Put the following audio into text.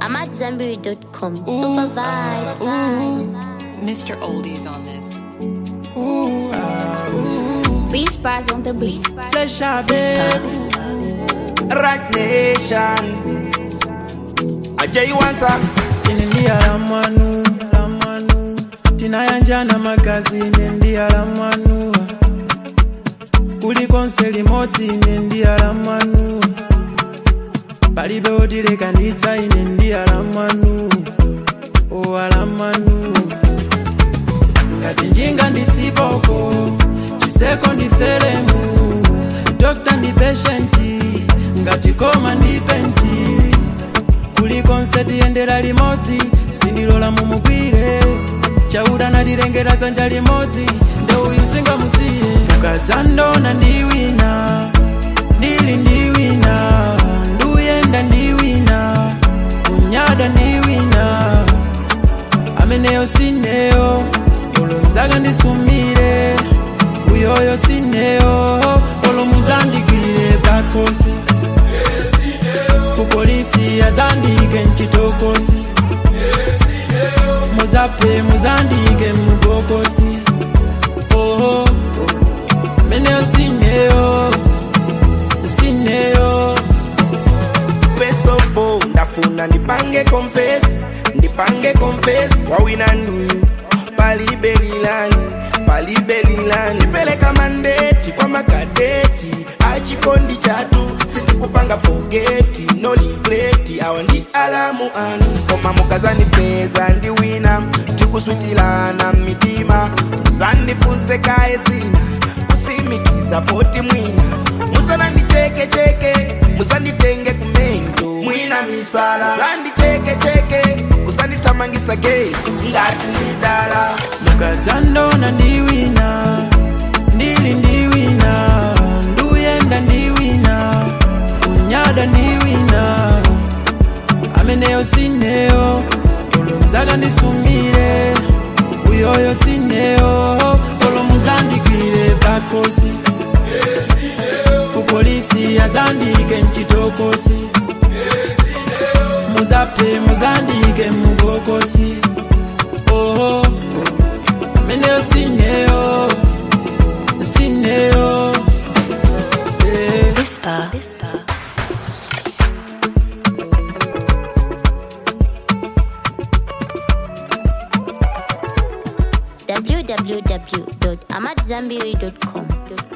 I'm at Zenberry.com. Super vibes. Mr. Oldies on this. Ooh, ah, ooh. Beast bars on the beat. Flesh out, baby. Right nation. Ajay Wanza. Inendia la manu, la manu. Tinayanjana magazi nendia la manu. Kuliko nseli moti nendia la manu. Palibe otilekanitsa inendia la manu. Owa la manu. ngati njinga ndisipoko chiseko ndiferemu dokta ndi peshenti ngati koma ndi penti kulikonse tiyendera limodzi sindilola mumugwire chauda natilengera dzanja limodzi ndeuyu singamusiye ukadzandona ndi wina ndili ndi wina nduyenda ndi wina kunyada ndi wina ameneyo sineyo olomuzaka ndisumire uyoyo sineyo olomuzandigwire bakosi kupolisi azandike mchitokosi muzape muzandike mubokosi oho meneyo sineyo sineyo First of all, ndafuna ndipange confess ndipange confess wawina nduyu palibelilani palibelilani ndipeleka mandeti kwa makadeti achikondi chatu sitikupanga fogeti no regreti awa ndi alamu anu koma mukazandipeza ndi wina tikuswitilana mitima muzandifunse kaye dzina kutsimikiza poti mwina musanandichekecheke musanditenge kumento mwina misala muzandichekecheke kusandithamangisa gei ngati ndidala mukadzandona ndi wina ndili ndi wina nduyenda ndi wina kunyada ndi wina ameneyo sineyo olomuzaka ndisumire uyoyo sineyo olomuzandigwire bakosi kupolisi azandike mchitokosi muzape muzandike mubokosi oho meneyo sineyo sineyo eh. Whisper. www.amatzambiri.com.